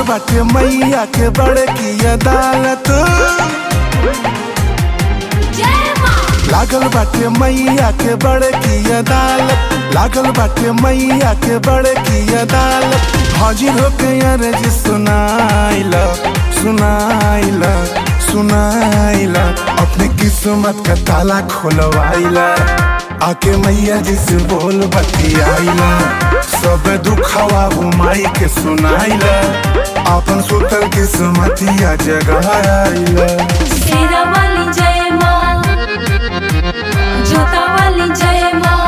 बाटे मैया के बड़े की अदालत जय माँ लागल बाटे मैया के बड़े की अदालत लागल बाटे मैया के बड़े की अदालत हाजिर होके अर्ज सुनाइला सुनाइला सुनाइला अपने किस्मत का ताला खोलवाइला आके मैया जी से बोल बतियाइला सब दुखवा वो माई के सुनाइला अपन सुतल किस्मतिया जगाइला शेरा वाली जय माँ जोता वाली जय माँ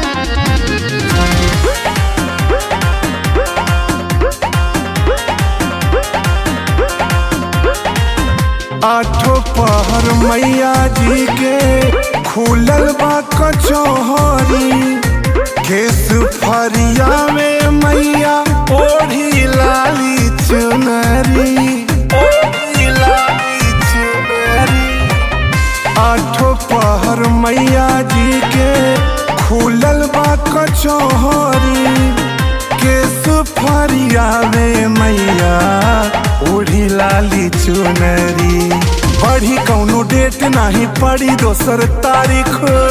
आठों पहर मैया जी के खुलल बा कचौहरी केस फरिया में मैया ओढ़ी लाली चुनरी ओढ़ी लाली चुनरी आठों पहर मैया जी के खुलल बा कचौहरी केस फरिया में मैया ओढ़ी लाली चुनरी बढ़ी कौनो डेट नाही पड़ी दोसर तारीख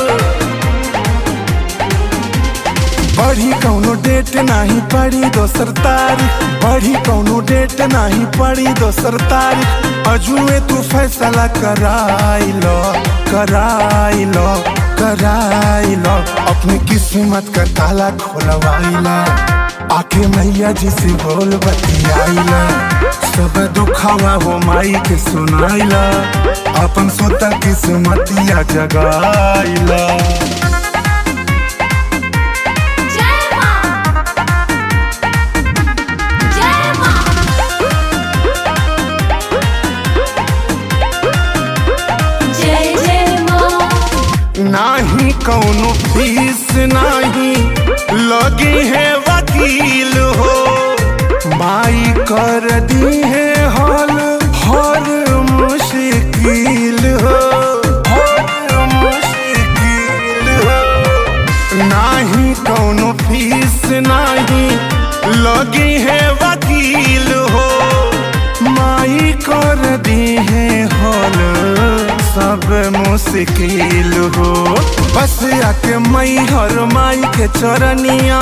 बढ़ी कौनो डेट नाही पड़ी दोसर तारीख बढ़ी कौनो डेट नाही पड़ी दोसर तारीख अजुए तू फैसला कराई लो कराई लो कराई लो अपनी किस्मत का ताला खोलवाइला आके मैया जी से बोल बतियाइला सब दुखावा वो माई के सुनाइला अपन सोता किस्मतिया जगाइला जय माँ जय माँ जय जय माँ नाही कौनो फीस नाही लगी है वकील हो माई कर दी है हल हर मुश्किल हो हर मुश्किल हो नाही कौनो फीस नाही लगी है वकील हो माई कर दी है हल सब मुश्किल हो बस आके मई हर माई के चरनिया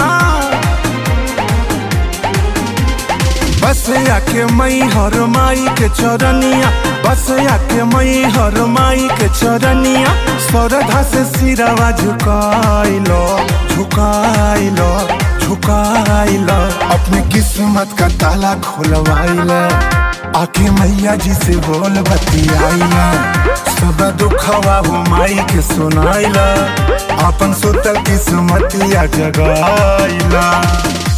बस आके मई हर माई के चरनिया बस आके मई हर माई के चरनिया श्रद्धा से सिरवा झुकाइलो झुकाइलो झुकाइलो अपने किस्मत का ताला खोलवाइला आके मैया जी से बोल बतियाइला सब दुखवा हो माई के सुनाइला अपन सुतल किस्मतिया जगाइला